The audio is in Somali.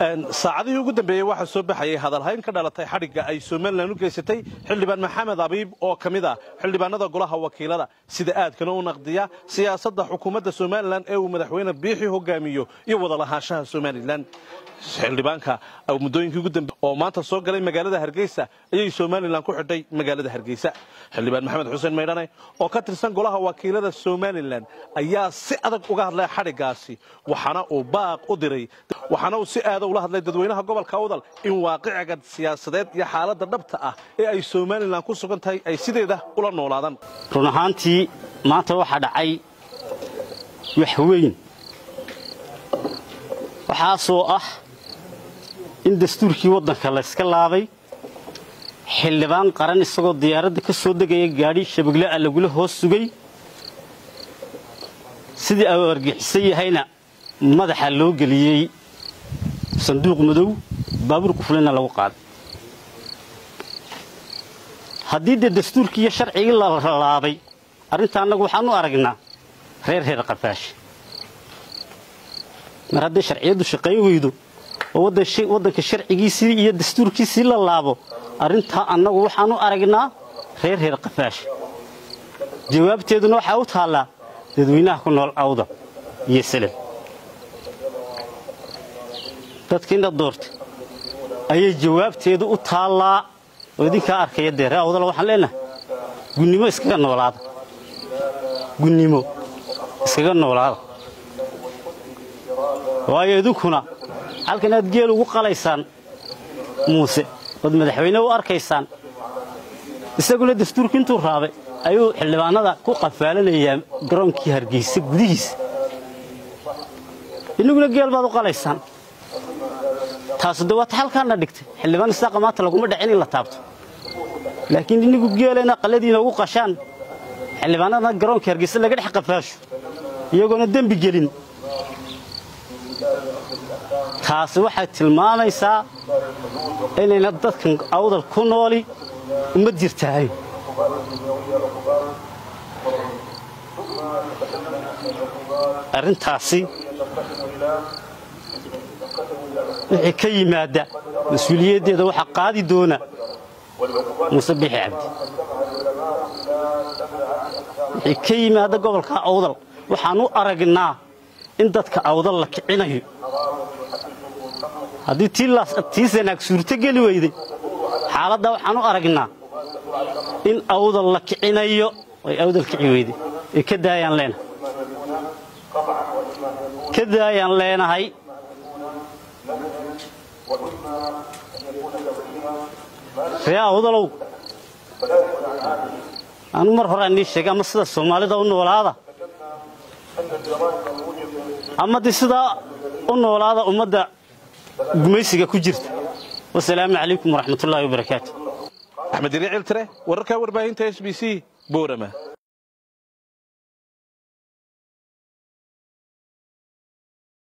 saacadihii ugu dambeeyey waxaa soo baxayay hadalhayn ka dhalatay xadhigga ay somalilan u geysatay xildhibaan maxamed abiib oo ka mid ah xildhibaanada golaha wakiilada sida aadkana u naqdiya siyaasadda xukuumadda somalilan ee uu madaxweyne biixi hogaamiyo iyo wadalahaanshaha somalilan xildhibaanka muddooyinkii ugu dambe oo maanta soo galay magaalada hargeysa ayay somalilan ku xidhay magaalada hargeysa xildhibaan maxamed xuseen maydhane oo ka tirsan golaha wakiilada somalilan ayaa si adag uga hadlay xadhiggaasi waxaana uu baaq u diray waxaana uu si aada ula hadlay dadweynaha gobolka awdal in waaqiciga siyaasadeed iyo xaaladda dhabta ah ee ay somalilan ku sugan tahay ay sideeda ula noolaadaan run ahaantii maanta waxaa dhacay wax weyn waxaasoo ah in dastuurkii waddanka layska laabay xildhibaan qaran isagoo diyaaradda ka soo degaya gaadhi shabegle ah lagula hoos sugay sidii au argixisan yahayna madaxa loo geliyey sanduuq madow baabuurku fulina lagu qaaday haddii dee dastuurkii iyo sharcigii la laabay arrinta annagu waxaan u aragnaa reer reer qafaash mar hadday sharciyaddu shaqayn weydo oo waddanka sharcigiisii iyo dastuurkiisii la laabo arrintaa annagu waxaan u aragnaa reer reer qafaash jawaabteeduna waxaa u taallaa dadweynaha ku nool awda iyo salem dadkiina doorta ayay jawaabteedu u taallaa oo idinkaa arkaya dee ree awdala waxaan leenahay gunnimo iskaga noolaada gunnimo iskaga noolaada waayo idinkuna halkan aad geel ugu qalaysaan muuse ood madaxweyne u arkaysaan isaguna dastuurki intuu raabay ayuu xildhibaanada ku qafaalanayaa garoonkii hargeysa gudihiisa innaguna geel baad u qalaysaan taasu de waata halkaana dhigtay xildhibaan isaaqa maanta laguma dhacin in la taabto laakiin innigu geelena qalladiina ugu qashaan xildhibaanadana garoonka hargeysa laga dhex qafaasho iyagoona dembi gelin taasi waxay tilmaamaysaa inayna dadkan awdal ku nooli uma jirtahay arrintaasi wixii ka yimaadda mas-uuliyaddeeda waxaa qaadi doona muuse biixi cabdi wixii ka yimaadda gobolka awdal waxaan u aragnaa in dadka awdal la kicinayo haddii tii sanaag suurto geli weyday xaaladdaa waxaan u aragnaa in awdal la kicinayo ay awdal kici weyday ee ka daayaan leenahay ka daayaan leenahay ree awdalow anu mar hore aan nii sheegay ama sida soomaalida u noolaada ama de sidaa u noolaada ummadda gumaysiga ku jirta wasalaamu calaykum waraxmatullaahi wabarakaatu axmed iri ciltire wararka warbaahinta s b c boorama